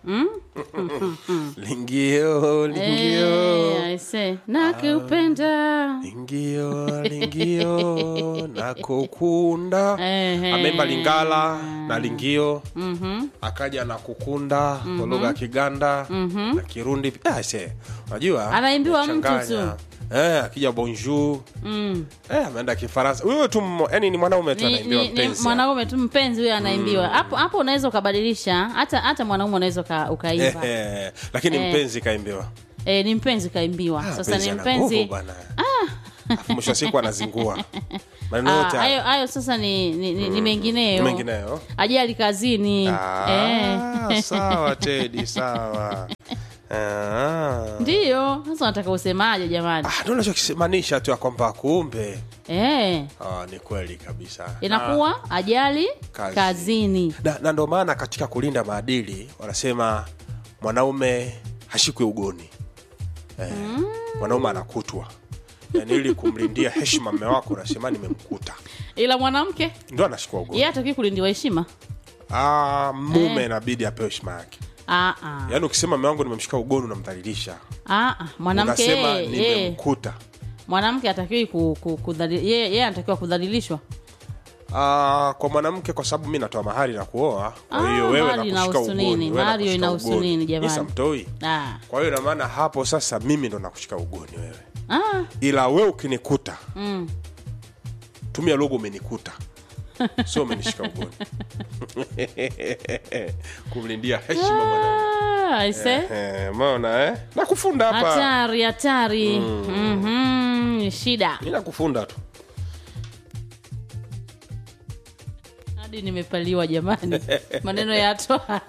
lingio lingio Eh, aise nakupenda lingio lingio nakukunda Ehe. amemba lingala na lingio akaja na kukunda kwa lugha ya kiganda na kirundi Ah, se unajua Anaimbiwa mtu changanya. eh, akija bonjour mm. eh, ameenda kifaransa huyo tu mmo- yani ni mwanaume tu ni, anaimbiwa ni, ni mpenzi mwanaume tu mpenzi huyo anaimbiwa hapo hapo unaweza ukabadilisha hata hata mwanaume unaweza uka- ukaimba Eh, lakini Eh. mpenzi kaimbiwa eh, ni mpenzi kaimbiwa Ah, sasa ni ana nguvu mpenzi bwana Alafu mwisho wa siku anazingua maneno Ah, yote hayo hayo hayo sasa ni, ni, ni, ni mengineyo mengineyo ajali kazini eh. Ah, sawa tedi sawa Ah. ndiyo sasa unataka usemaje jamani Ah, ndo nachokimaanisha tu ya kwamba kumbe eh. ah, ni kweli kabisa inakuwa ajali Kazi. kazini na, na ndo maana katika kulinda maadili wanasema mwanaume hashikwi ugoni eh, mwanaume anakutwa yani ili kumlindia heshima mme wako unasema nimemkuta ila mwanamke ndo anashikwa ugoni yeye atakiwi kulindiwa heshima ah, mume inabidi apewe heshima yake Ah, ah. yaani ukisema mme wangu nimemshika ugoni unamdhalilisha Ah, ah. mwanamke unasema yeye- yeye- nimemkuta mwanamke atakiwi ku, ku, kudhali- yeye yeye anatakiwa kudhalilishwa Ah, kwa mwanamke kwa sababu mi natoa mahari na kuoa kwa Ah, hiyo wewe mahari nakushika inahusu ugoni nini? wewe Mahari nakushika inahusu ugoni. nini, jamani? Mi samtoi ah. kwa hiyo inamaana hapo sasa mimi ndo nakushika ugoni wewe Ah, ila we ukinikuta mm. tumia logo umenikuta sio umenishika ugoni kumlindia heshima mwanaume Ah, aise Eh, umeona eh? nakufunda hapa hatari hatari Mhm, shida mi nakufunda tu hadi nimepaliwa jamani maneno ya toa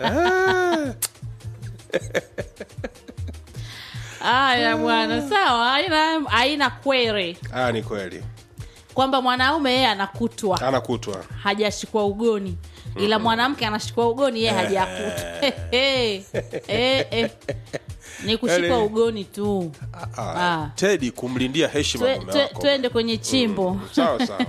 haya bwana sawa haina haina kwere ah, ni kweli kwamba mwanaume yeye anakutwa anakutwa hajashikwa ugoni ila mwanamke anashikwa ugoni yeye hajakutwa Eh, eh, eh. ni kushikwa Yaani- ugoni tu ah, Ah. tedi kumlindia heshima Twe- mume twe- wako twende kwenye chimbo sawa sawa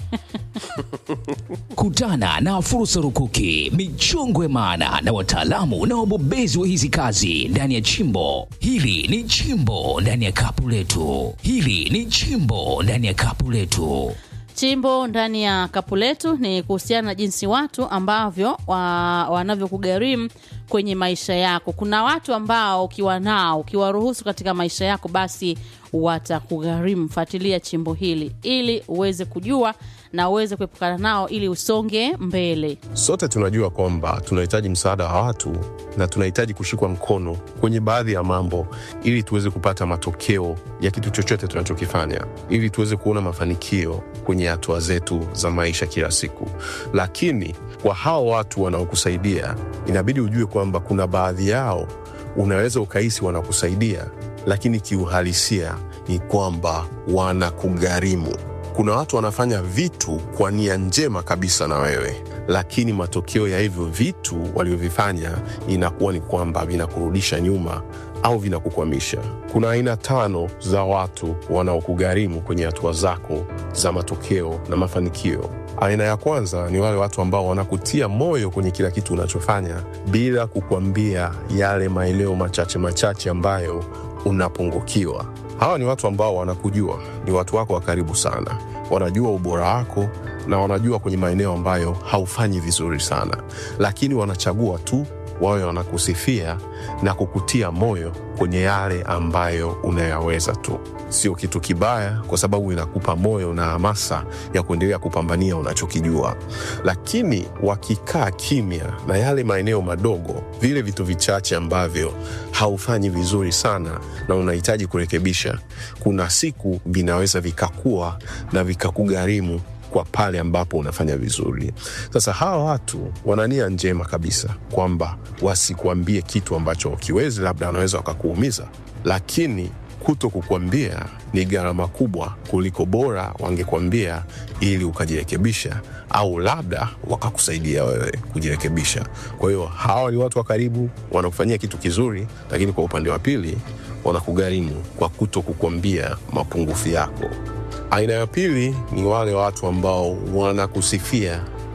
Kutana na fursa rukuki, michongwe maana na wataalamu na wabobezi wa hizi kazi ndani ya chimbo. Hili ni chimbo ndani ya kapu letu. Hili ni chimbo ndani ya kapu letu. chimbo ndani ya kapu letu ni kuhusiana na jinsi watu ambavyo wa, wanavyokugharimu kwenye maisha yako kuna watu ambao ukiwa nao ukiwaruhusu katika maisha yako basi watakugharimu fuatilia chimbo hili ili uweze kujua na uweze kuepukana nao ili usonge mbele Sote tunajua kwamba tunahitaji msaada wa watu na tunahitaji kushikwa mkono kwenye baadhi ya mambo ili tuweze kupata matokeo ya kitu chochote tunachokifanya, ili tuweze kuona mafanikio kwenye hatua zetu za maisha kila siku. Lakini kwa hao watu wanaokusaidia, inabidi ujue kwamba kuna baadhi yao unaweza ukahisi wanakusaidia, lakini kiuhalisia ni kwamba wanakugharimu. Kuna watu wanafanya vitu kwa nia njema kabisa na wewe, lakini matokeo ya hivyo vitu walivyovifanya inakuwa ni kwamba vinakurudisha nyuma au vinakukwamisha. Kuna aina tano za watu wanaokugharimu kwenye hatua zako za matokeo na mafanikio. Aina ya kwanza ni wale watu ambao wanakutia moyo kwenye kila kitu unachofanya bila kukwambia yale maeneo machache machache ambayo unapungukiwa. Hawa ni watu ambao wanakujua, ni watu wako wa karibu sana, wanajua ubora wako na wanajua kwenye maeneo ambayo haufanyi vizuri sana, lakini wanachagua tu wawe wanakusifia na kukutia moyo kwenye yale ambayo unayaweza tu. Sio kitu kibaya, kwa sababu inakupa moyo na hamasa ya kuendelea kupambania unachokijua. Lakini wakikaa kimya na yale maeneo madogo, vile vitu vichache ambavyo haufanyi vizuri sana na unahitaji kurekebisha, kuna siku vinaweza vikakua na vikakugharimu kwa pale ambapo unafanya vizuri. Sasa hawa watu wana nia njema kabisa kwamba wasikuambie kitu ambacho ukiwezi, labda wanaweza wakakuumiza, lakini kuto kukwambia ni gharama kubwa kuliko bora wangekwambia ili ukajirekebisha, au labda wakakusaidia wewe kujirekebisha. Kwa hiyo hawa ni watu wa karibu, wanakufanyia kitu kizuri, lakini kwa upande wa pili wanakugharimu kwa kuto kukwambia mapungufu yako. Aina ya pili ni wale watu ambao wanakusifia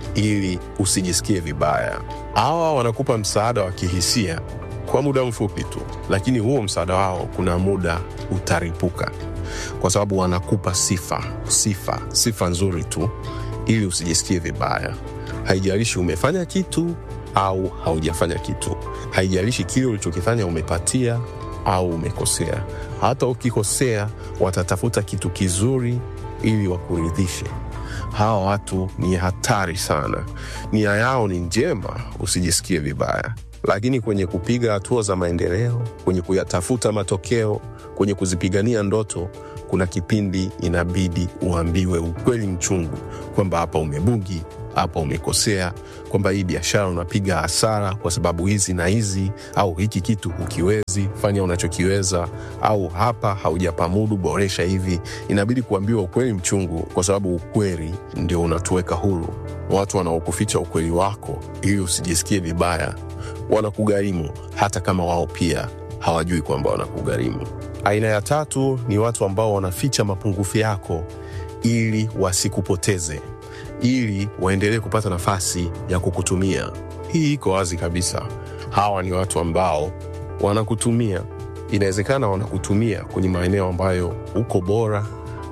ili usijisikie vibaya. Hawa wanakupa msaada wa kihisia kwa muda mfupi tu, lakini huo msaada wao kuna muda utaripuka, kwa sababu wanakupa sifa, sifa, sifa nzuri tu ili usijisikie vibaya. Haijalishi umefanya kitu au haujafanya kitu, haijalishi kile ulichokifanya umepatia au umekosea. Hata ukikosea, watatafuta kitu kizuri ili wakuridhishe. Hawa watu ni hatari sana, nia yao ni njema, usijisikie vibaya. Lakini kwenye kupiga hatua za maendeleo, kwenye kuyatafuta matokeo, kwenye kuzipigania ndoto, kuna kipindi inabidi uambiwe ukweli mchungu kwamba hapa umebugi, hapa umekosea, kwamba hii biashara unapiga hasara kwa sababu hizi na hizi, au hiki kitu hukiwezi, fanya unachokiweza, au hapa haujapamudu, boresha hivi. Inabidi kuambiwa ukweli mchungu, kwa sababu ukweli ndio unatuweka huru. Watu wanaokuficha ukweli wako ili usijisikie vibaya wanakugharimu, hata kama wao pia hawajui kwamba wanakugharimu. Aina ya tatu ni watu ambao wanaficha mapungufu yako ili wasikupoteze, ili waendelee kupata nafasi ya kukutumia. Hii iko wazi kabisa. Hawa ni watu ambao wanakutumia. Inawezekana wanakutumia kwenye maeneo ambayo uko bora,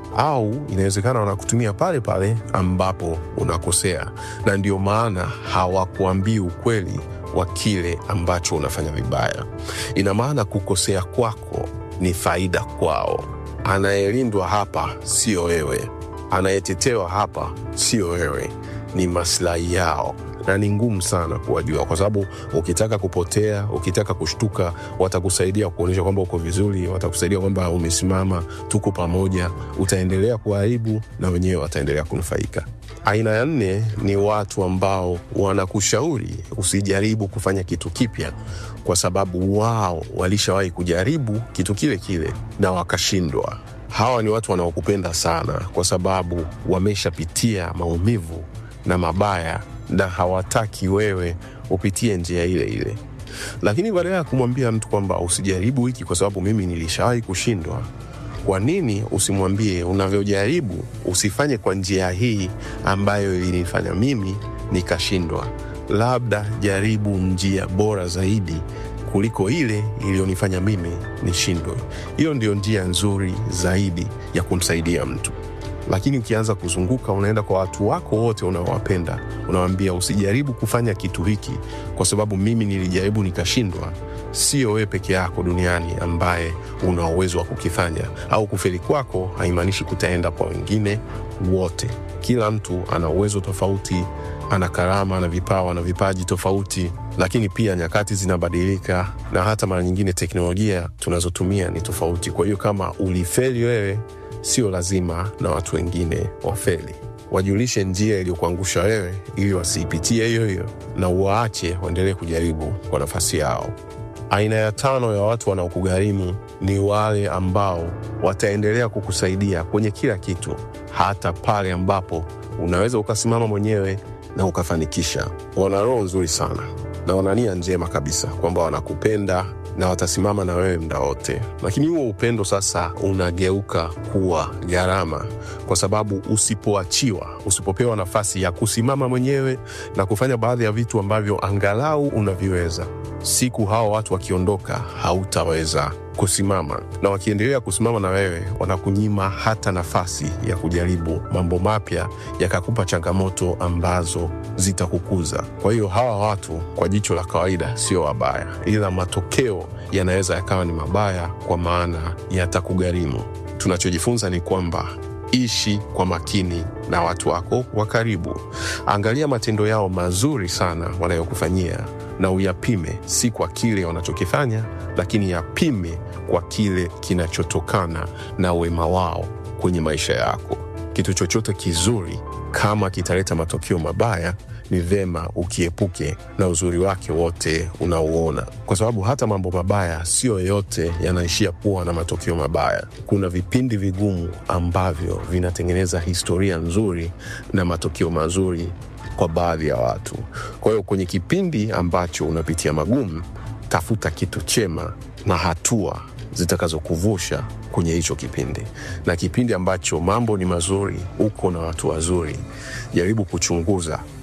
au inawezekana wanakutumia pale pale ambapo unakosea, na ndio maana hawakuambii ukweli wa kile ambacho unafanya vibaya. Ina maana kukosea kwako ni faida kwao. Anayelindwa hapa sio wewe, anayetetewa hapa sio wewe, ni maslahi yao na ni ngumu sana kuwajua, kwa sababu ukitaka kupotea, ukitaka kushtuka, watakusaidia kuonyesha kwamba uko vizuri, watakusaidia kwamba umesimama, tuko pamoja. Utaendelea kuharibu na wenyewe wataendelea kunufaika. Aina ya nne ni watu ambao wanakushauri usijaribu kufanya kitu kipya, kwa sababu wao walishawahi kujaribu kitu kile kile na wakashindwa. Hawa ni watu wanaokupenda sana, kwa sababu wameshapitia maumivu na mabaya na hawataki wewe upitie njia ile ile. Lakini badala ya kumwambia mtu kwamba usijaribu hiki kwa sababu mimi nilishawahi kushindwa, kwa nini usimwambie unavyojaribu usifanye kwa njia hii ambayo ilinifanya mimi nikashindwa? Labda jaribu njia bora zaidi kuliko ile iliyonifanya mimi nishindwe. Hiyo ndio njia nzuri zaidi ya kumsaidia mtu lakini ukianza kuzunguka unaenda kwa watu wako wote unaowapenda, unawambia usijaribu kufanya kitu hiki kwa sababu mimi nilijaribu nikashindwa. Sio wewe peke yako duniani ambaye una uwezo wa kukifanya, au kufeli kwako haimaanishi kutaenda kwa wengine wote. Kila mtu ana uwezo tofauti, ana karama, ana vipawa na vipaji tofauti, lakini pia nyakati zinabadilika na hata mara nyingine teknolojia tunazotumia ni tofauti. Kwa hiyo kama ulifeli wewe sio lazima na watu wengine wafeli. Wajulishe njia iliyokuangusha wewe, ili wasiipitie hiyo hiyo, na uwaache waendelee kujaribu kwa nafasi yao. Aina ya tano ya watu wanaokugharimu ni wale ambao wataendelea kukusaidia kwenye kila kitu, hata pale ambapo unaweza ukasimama mwenyewe na ukafanikisha. Wana roho nzuri sana na wana nia njema kabisa kwamba wanakupenda na watasimama na wewe muda wote, lakini huo upendo sasa unageuka kuwa gharama, kwa sababu usipoachiwa, usipopewa nafasi ya kusimama mwenyewe na kufanya baadhi ya vitu ambavyo angalau unaviweza, siku hao watu wakiondoka, hautaweza kusimama, na wakiendelea kusimama na wewe, wanakunyima hata nafasi ya kujaribu mambo mapya, yakakupa changamoto ambazo zitakukuza. Kwa hiyo hawa watu kwa jicho la kawaida sio wabaya, ila matokeo yanaweza yakawa ni mabaya, kwa maana yatakugharimu. Tunachojifunza ni kwamba ishi kwa makini na watu wako wa karibu. Angalia matendo yao mazuri sana wanayokufanyia na uyapime, si kwa kile wanachokifanya, lakini yapime kwa kile kinachotokana na wema wao kwenye maisha yako. Kitu chochote kizuri kama kitaleta matokeo mabaya, ni vema ukiepuke na uzuri wake wote unaouona, kwa sababu hata mambo mabaya sio yote yanaishia kuwa na matokeo mabaya. Kuna vipindi vigumu ambavyo vinatengeneza historia nzuri na matokeo mazuri kwa baadhi ya watu. Kwa hiyo kwenye kipindi ambacho unapitia magumu, tafuta kitu chema na hatua zitakazokuvusha kwenye hicho kipindi, na kipindi ambacho mambo ni mazuri, uko na watu wazuri, jaribu kuchunguza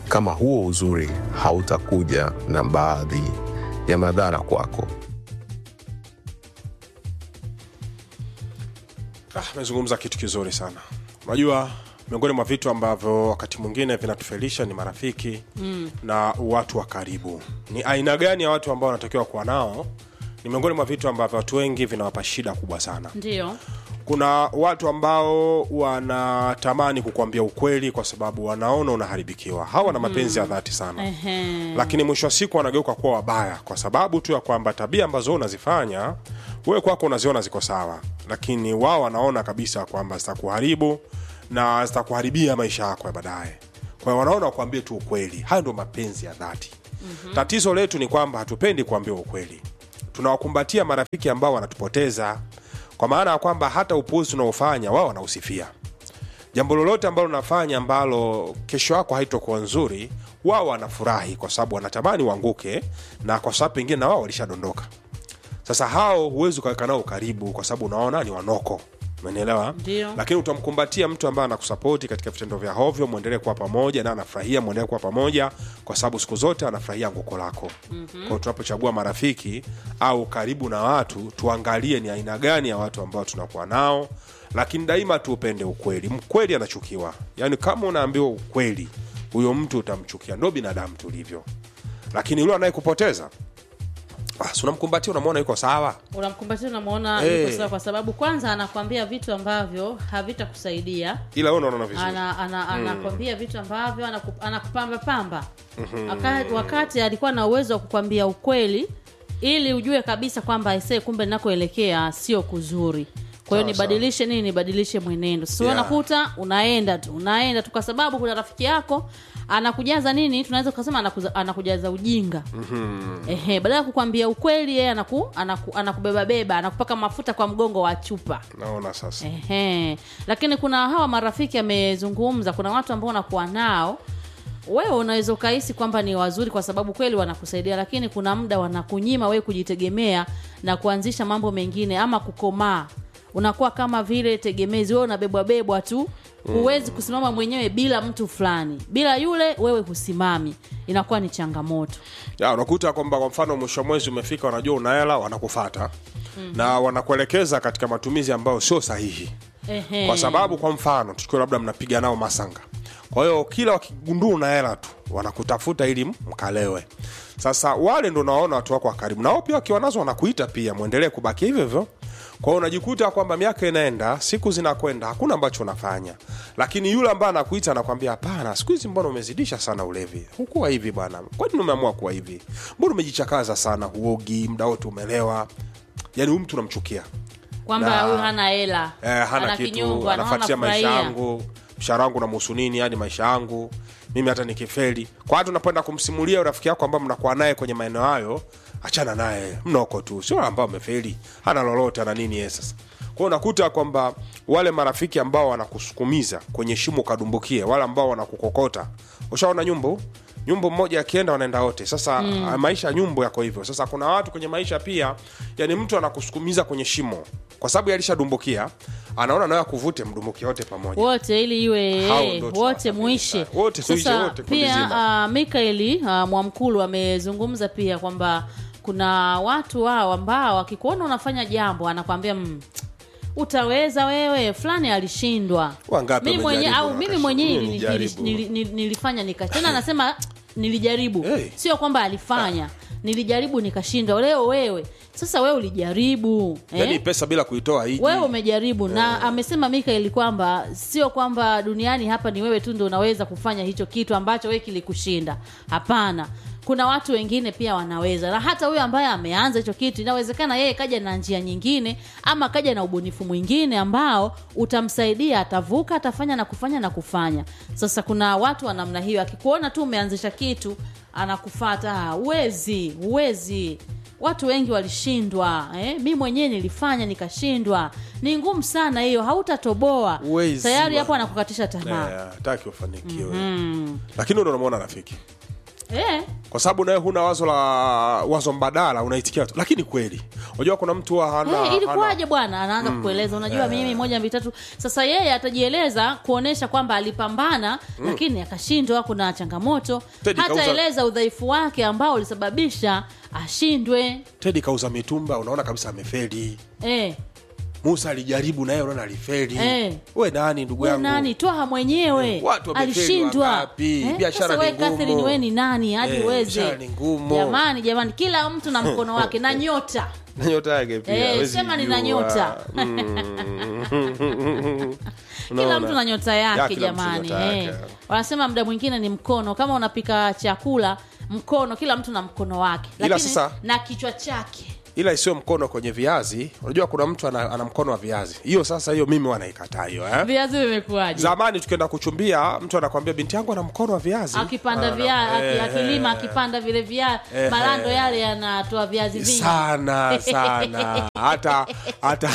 kama huo uzuri hautakuja na baadhi ya madhara kwako. Ah, amezungumza kitu kizuri sana. Unajua, miongoni mwa vitu ambavyo wakati mwingine vinatufelisha ni marafiki mm. na watu wa karibu. Ni aina gani ya watu ambao wanatakiwa kuwa nao? Ni miongoni mwa vitu ambavyo watu wengi vinawapa shida kubwa sana. ndio Kuna watu ambao wanatamani kukwambia ukweli kwa sababu wanaona unaharibikiwa. Hawa wana mapenzi ya dhati sana Ehe. lakini mwisho wa siku wanageuka kuwa wabaya kwa sababu tu ya kwamba tabia ambazo wewe unazifanya wewe kwako unaziona ziko sawa, lakini wao wanaona kabisa kwamba zitakuharibu na zitakuharibia maisha yako ya baadaye. Kwa hiyo wanaona wakuambie tu ukweli. Hayo ndio mapenzi ya dhati. mm-hmm. Tatizo letu ni kwamba hatupendi kuambiwa ukweli, tunawakumbatia marafiki ambao wanatupoteza, kwa maana ya kwamba hata upuuzi tunaofanya wao wanausifia jambo lolote ambalo unafanya ambalo kesho yako haitokuwa nzuri, wao wanafurahi kwa sababu wanatamani uanguke, na kwa sababu pengine na wao walishadondoka. Sasa hao huwezi ukaweka nao karibu, kwa sababu unaona ni wanoko, umenielewa? Ndio. Lakini utamkumbatia mtu ambaye anakusapoti katika vitendo vya hovyo, mwendelee kuwa pamoja na anafurahia, mwendelee kuwa pamoja, kwa sababu siku zote anafurahia anguko lako. mm-hmm. Kwa hiyo tunapochagua marafiki au karibu na watu, tuangalie ni aina gani ya watu ambao tunakuwa nao, lakini daima tuupende ukweli. Mkweli anachukiwa, yaani kama unaambiwa ukweli, huyo mtu utamchukia. Ndo binadamu tulivyo, lakini yule anayekupoteza basi unamkumbatia, unamwona yuko sawa. unamkumbatia unamwona Eh. yuko sawa kwa sababu kwanza anakwambia vitu ambavyo havitakusaidia ila wewe unaona vizuri ana, ana, anakwambia vitu ambavyo anaku- anakupamba pamba Waka- wakati alikuwa na uwezo wa kukwambia ukweli ili ujue kabisa kwamba aisee kumbe ninakoelekea sio kuzuri kwa hiyo Sawa, sawa. nibadilishe nini nibadilishe mwenendo sasa Yeah. unakuta unaenda tu unaenda tu kwa sababu kuna rafiki yako anakujaza nini tunaweza tukasema anakuza, anakujaza ujinga ehe badala ya kukwambia ukweli yeye anaku, anaku, anakubebabeba anakupaka mafuta kwa mgongo wa chupa naona sasa Ehe. Lakini kuna hawa marafiki amezungumza, kuna watu ambao unakuwa nao wewe unaweza ukahisi kwamba ni wazuri kwa sababu kweli wanakusaidia, lakini kuna muda wanakunyima wewe kujitegemea na kuanzisha mambo mengine ama kukomaa. Unakuwa kama vile tegemezi, wewe unabebwa bebwa tu, huwezi kusimama mwenyewe bila mtu fulani. Bila yule wewe husimami, inakuwa ni changamoto. ya unakuta kwamba kwa mfano mwisho wa mwezi umefika wanajua una hela wanakufata na wanakuelekeza katika matumizi ambayo sio sahihi Ehe. kwa sababu kwa mfano tukiwa labda mnapiga nao masanga kwa hiyo kila wakigundua una hela tu wanakutafuta ili mkalewe sasa wale ndo naona watu wako wa karibu nao pia wakiwa nazo wanakuita pia mwendelee kubaki hivyo hivyo kwa hiyo unajikuta kwamba miaka inaenda siku zinakwenda hakuna ambacho unafanya lakini yule ambaye anakuita anakwambia hapana siku hizi mbona umezidisha sana ulevi hukuwa hivi bwana kwani umeamua kuwa hivi mbona umejichakaza sana huogi muda wote umelewa yaani huyu mtu unamchukia Kwamba Na- huyu hana hela, eh, hana ana kitu kinyongo, anaona anafuatia maisha furahia. yangu mshahara wangu namhusu nini yani maisha yangu mimi hata nikifeli kwa hata unapoenda kumsimulia rafiki yako ambao mnakuwa naye kwenye maeneo hayo achana naye mnoko tu sio ambao amefeli hana lolote ana nini yeye sasa kwao unakuta kwamba wale marafiki ambao wanakusukumiza kwenye shimo ukadumbukie wale ambao wanakukokota ushaona nyumbu nyumbu mmoja akienda wanaenda wote sasa mm. maisha ya nyumbu yako hivyo sasa kuna watu kwenye maisha pia yani mtu anakusukumiza kwenye shimo kwa sababu alishadumbukia anaona nawe akuvute mdumbukie wote pamoja wote ili iwe Hao eh, ndo wote tunawataka muishe kabisa. Wote tuishe sasa wote, kundi pia zima. uh, mikaeli uh, mwamkulu amezungumza pia kwamba kuna watu wao ambao wakikuona unafanya jambo anakwambia mm, utaweza wewe fulani alishindwa Wangapi mimi mwenye, wamejaribu au na mimi wakashindwa? mwenyewe Mimi nili- nili- nijaribu. nili- nili- nilifanya nika tena anasema nilijaribu Hey. sio kwamba alifanya nilijaribu nikashindwa leo wewe sasa wewe ulijaribu yani pesa bila kuitoa hiji wewe umejaribu na amesema mikaeli kwamba sio kwamba duniani hapa ni wewe tu ndo unaweza kufanya hicho kitu ambacho wewe kilikushinda hapana kuna watu wengine pia wanaweza na hata huyo ambaye ameanza hicho kitu inawezekana yeye kaja na njia nyingine ama kaja na ubunifu mwingine ambao utamsaidia atavuka atafanya na kufanya na kufanya sasa kuna watu wa namna hiyo akikuona tu umeanzisha kitu anakufata "Ah, uwezi uwezi watu wengi walishindwa eh? mi mwenyewe nilifanya nikashindwa ni ngumu sana hiyo hautatoboa Huwezi tayari bwana. hapo anakukatisha tamaa Eh, hataki ufanikiwe lakini ndo unamwona rafiki eh. kwa sababu nawe huna wazo la wazo mbadala unaitikia tu lakini kweli unajua kuna mtu huwa hana, Hey, hana ilikuwaje bwana anaanza kukueleza unajua mimi moja mbili tatu sasa yeye atajieleza kuonesha kwamba alipambana lakini akashindwa kuna changamoto Teddy kauza- hataeleza udhaifu wake ambao ulisababisha ashindwe tedi kauza mitumba unaona kabisa amefeli eh. musa alijaribu naye unaona alifeli Eh. we nani ndugu We yangu nani twaha mwenyewe Watu wamefeli alishindwa wangapi? Biashara sasa ni we ngumu. Catherine we ni nani hadi Eh, uweze biashara ni ngumu. jamani jamani kila mtu na mkono wake na nyota na nyota yake pia Eh, hawezi sema nina jua. nyota. Mm. kila Unaona? mtu na nyota Ya, yake kila mtu jamani nyota eh. yake. wanasema muda mwingine ni mkono kama unapika chakula mkono kila mtu na mkono wake Ila lakini sasa- na kichwa chake ila isiyo mkono kwenye viazi unajua kuna mtu ana, ana mkono wa viazi hiyo sasa hiyo mimi wanaikataa hiyo eh? viazi vimekuwaje zamani tukienda kuchumbia mtu anakwambia binti yangu ana mkono wa viazi akipanda Ana- via aki- eh, akilima akipanda vile via eh, malando eh. yale yanatoa viazi vingi sana sana hata hata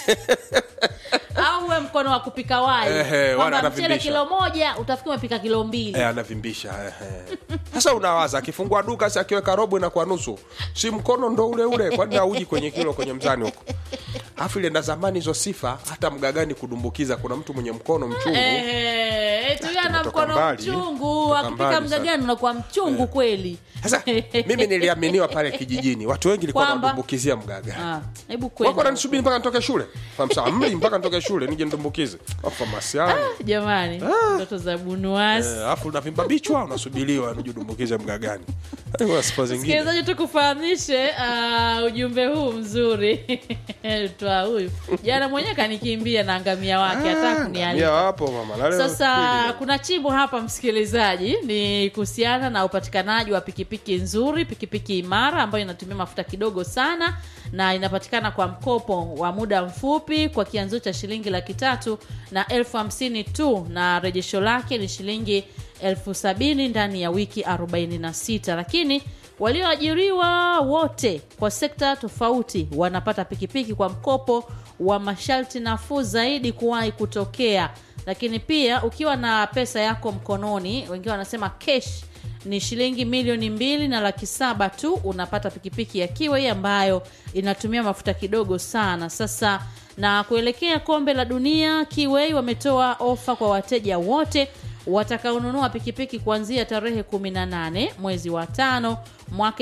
au uwe mkono wa kupika wali Ehe, kwamba wala mchele anavimbisha. kilo moja utafikiri umepika kilo mbili eh, anavimbisha eh, eh. sasa unawaza akifungua duka si akiweka robo inakuwa nusu si mkono ndo ule ule kwani auji kwenye kilo kwenye mzani huko alafu ile na zamani hizo sifa hata mgagani kudumbukiza kuna mtu mwenye mkono mchungu Eh, eti huyo ana Kutoka mkono mbali. mchungu Kutoka akipika mbali mgagani unakuwa mchungu kweli sasa mimi niliaminiwa pale kijijini watu wengi likuwa Kwamba? nadumbukizia mgaga Ah, hebu wako kwenda nanisubiri mpaka nitoke shule famsa mli mpaka nitoke shule nije ndumbukize famasiani jamani ndoto za bunuas alafu unavimba bichwa unasubiriwa nije udumbukize mgagani Eh, kuna sifa zingine msikilizaji tukufahamishe uh, ujumbe huu mzuri twa huyu jana mwenyewe kanikimbia na ngamia wake hata Mia kunialika wapo mama na leo sasa pili. kuna chimbo hapa msikilizaji ni kuhusiana na upatikanaji wa pikipiki nzuri pikipiki imara ambayo inatumia mafuta kidogo sana na inapatikana kwa mkopo wa muda mfupi kwa kianzio cha shilingi laki tatu na elfu hamsini tu na rejesho lake ni shilingi elfu sabini ndani ya wiki 46 lakini walioajiriwa wote kwa sekta tofauti wanapata pikipiki kwa mkopo wa masharti nafuu zaidi kuwahi kutokea lakini pia ukiwa na pesa yako mkononi wengine wanasema cash ni shilingi milioni mbili na laki saba tu unapata pikipiki ya kiwei ambayo inatumia mafuta kidogo sana sasa na kuelekea kombe la dunia kiwei wametoa ofa kwa wateja wote watakaonunua pikipiki kuanzia tarehe 18 mwezi wa tano mwaka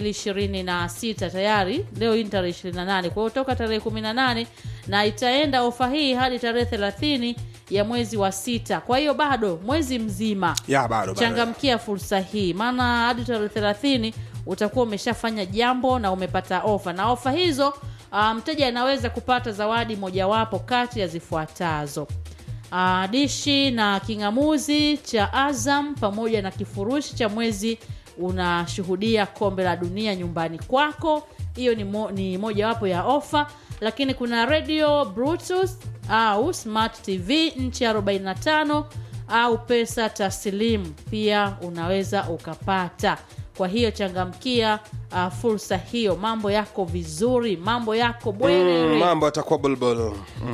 2026 tayari leo hii ni tarehe 28 kwa hiyo toka tarehe 18 na itaenda ofa hii hadi tarehe 30 ya mwezi wa sita kwa hiyo bado mwezi mzima ya bado bado. changamkia fursa hii maana hadi tarehe thelathini utakuwa umeshafanya jambo na umepata ofa na ofa hizo ah, mteja anaweza kupata zawadi mojawapo kati ya zifuatazo Ah, dishi na king'amuzi cha azam pamoja na kifurushi cha mwezi unashuhudia kombe la dunia nyumbani kwako hiyo ni, mo, ni mojawapo ya ofa lakini kuna radio bluetooth au smart tv nchi 45 au pesa taslimu pia unaweza ukapata kwa hiyo changamkia uh, fursa hiyo mambo yako vizuri mambo yako bwerere Mm, mambo atakuwa bulbul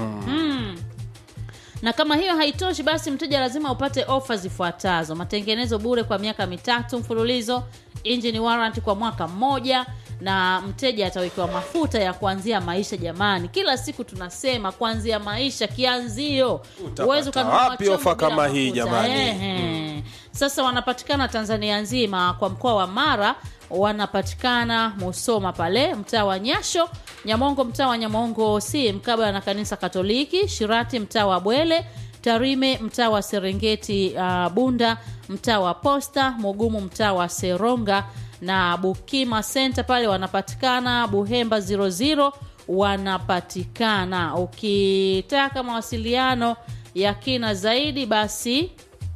na kama hiyo haitoshi basi mteja lazima upate ofa zifuatazo matengenezo bure kwa miaka mitatu mfululizo engine warrant kwa mwaka mmoja na mteja atawekewa mafuta ya kuanzia maisha jamani kila siku tunasema kuanzia maisha kianzio Utapata Huwezi ukanunua wapi chombo ofa bila kama hii mafuta. jamani? Ehe. sasa wanapatikana tanzania nzima kwa mkoa wa mara wanapatikana musoma pale mtaa wa nyasho nyamongo mtaa wa nyamongo si mkabala na kanisa katoliki shirati mtaa wa bwele tarime mtaa wa serengeti uh, bunda mtaa wa posta mugumu mtaa wa seronga na bukima center pale wanapatikana buhemba 00 wanapatikana ukitaka mawasiliano ya kina zaidi basi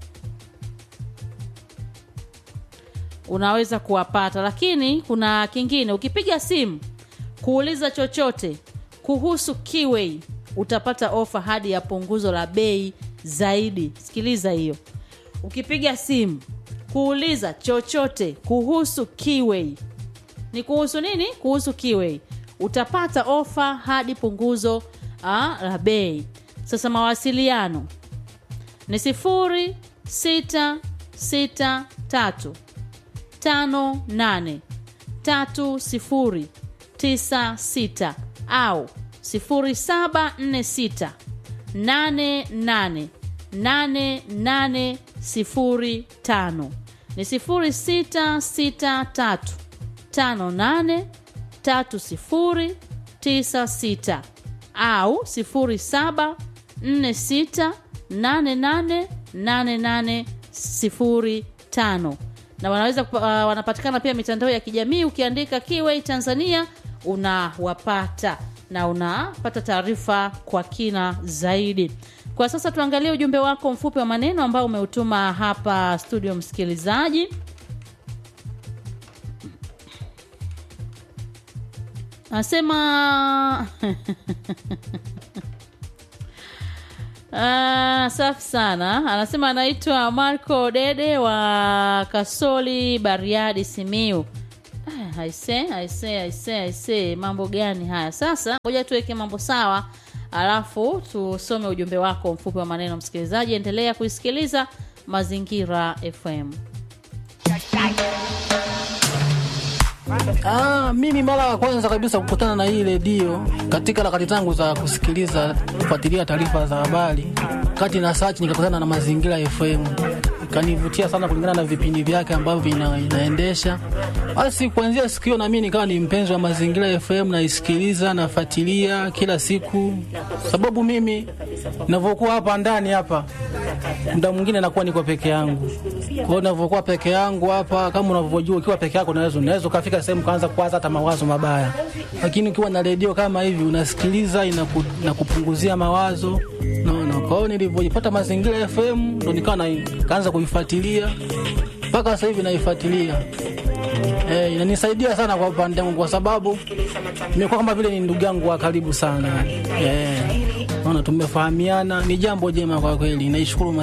unaweza kuwapata lakini kuna kingine ukipiga simu kuuliza chochote kuhusu kiwei utapata ofa hadi ya punguzo la bei zaidi sikiliza hiyo ukipiga simu kuuliza chochote kuhusu kiwei ni kuhusu nini kuhusu kiwei utapata ofa hadi punguzo ah, la bei sasa mawasiliano ni sifuri sita sita tatu tano nane tatu sifuri tisa sita au sifuri saba nne sita nane nane nane nane sifuri tano ni sifuri sita sita tatu tano nane tatu sifuri tisa sita au sifuri saba nne sita nane nane nane nane sifuri tano na wanaweza kupa- uh, wanapatikana pia mitandao ya kijamii ukiandika Kiway Tanzania unawapata na unapata taarifa kwa kina zaidi. Kwa sasa tuangalie ujumbe wako mfupi wa maneno ambao umeutuma hapa studio, msikilizaji. Anasema Ah, safi sana. Anasema anaitwa Marco Dede wa Kasoli, Bariadi, Simiu. Ah, aise, aise, aise, aise, mambo gani haya? Sasa ngoja tuweke mambo sawa, alafu tusome ujumbe wako mfupi wa maneno. Msikilizaji, endelea kuisikiliza Mazingira FM. Ah, mimi mara ya kwanza kabisa kukutana na hii redio katika harakati zangu za kusikiliza kufuatilia taarifa za habari, kati na search nikakutana na Mazingira FM, ikanivutia sana kulingana na vipindi vyake ambavyo ina, inaendesha. Basi kuanzia siku hiyo na mimi nikawa ni mpenzi wa Mazingira FM, naisikiliza nafuatilia kila siku, sababu mimi ninavyokuwa hapa ndani hapa muda mwingine nakuwa niko peke yangu. Kwa hiyo ninavyokuwa peke yangu hapa, kama unavyojua, ukiwa peke yako unaweza unaweza ukafika sehemu kaanza kuwaza hata mawazo mabaya, lakini ukiwa na redio kama hivi unasikiliza, inaku, inakupunguzia mawazo naona. Kwa hiyo nilivyojipata Mazingira FM ndo nikawa na- nikaanza kuifuatilia mpaka sasa hivi naifuatilia. Eh, inanisaidia sana kwa upande wangu kwa sababu nimekuwa kama vile ni ndugu yangu wa karibu sana. Eh, naona tumefahamiana, ni jambo jema kwa kweli. Naishukuru Mazingira